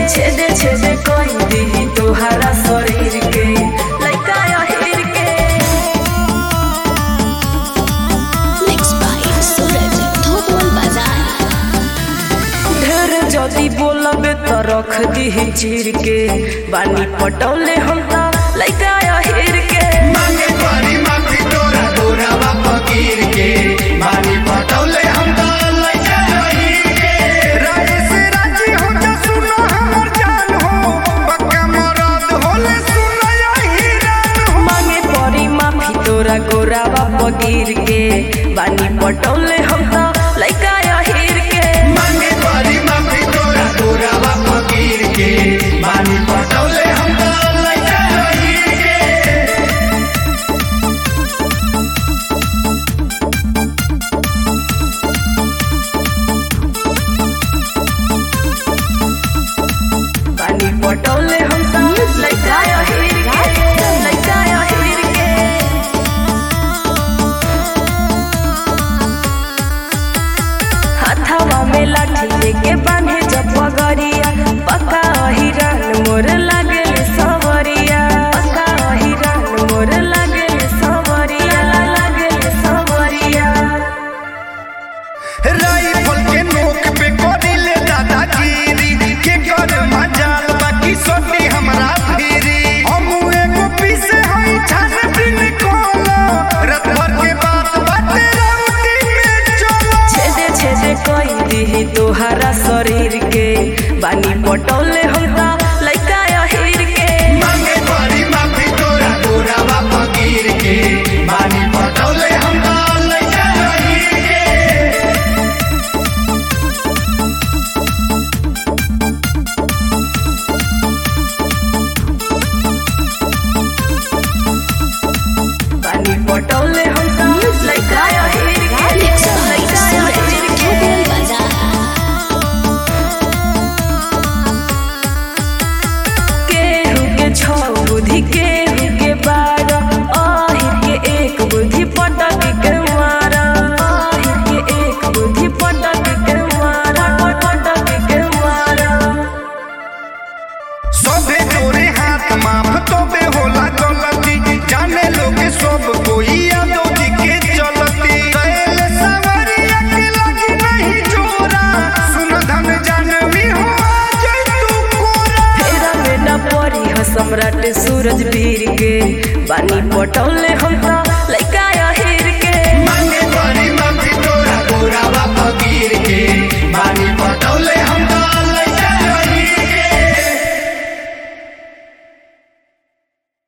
छेदे छेदे कोई दी तोहरा शरीर के लइका अहिर के Mixed by Suraj Dhopal Bazaar. ढेर जदी बोलबे त रख दी चीर के बानी पटौले हम त लइका अहिर के मांगे परी माफी तोरा गोरावा फकीर के मानी पटौले हम तो लइका रही के राजे से राजी हो जा सुनो हमर जान हो पक्का मरद होले सुनो यही रान हो मांगे परी माफी तोरा गोरावा पगीर के बानी पटौले हम त लइका अहिर के मांगे परी माफी तोरा गोरावा फकीर के मानी पटौले हम तो लइका रही के बानी पटौले हम त लइका अहिर के लइका अहिर के हाथवा में लाठी लेके बांधे जब पगड़िया पक्का हिरन मोर लागे सवरिया पक्का हिरन मोर लागे सवरिया लागे सवरिया राइफल के नोक पे कोडिले दादागिरी के कर मजाल बाकी सोनी हमरा फिरी हम एगो पीसे हई छान बिन कोलो रात भर के बात बाटे राउटी में चलो छेदे छेदे कोई दी तोहरा शरीर के बानी पटौले हम त लइका अहिर के मांगे परी माफी तोरा गोरावा फकीर के मानी पटौले हम तो लइका रही के बानी पटौले हम त लइका अहिर के Mixed by लइका Suraj अहिर के Dhopal Bazaar. केहू के छौ बुद्धि केहू के बारह आहिर के एक बुद्धि पटक के मारा आहिर के एक बुद्धि पटक के मारा पटक के मारा सबे जोरे हाथ माफ तोबे होला गलती जाने लोग सब कोई यादो जी के चलती कैल सवरिया के लगी नहीं जोरा सुन धन जानवी हो जय तू कोरा फेरा में न पड़ी ह सम्राट सूरज वीर के बानी पटौले हम त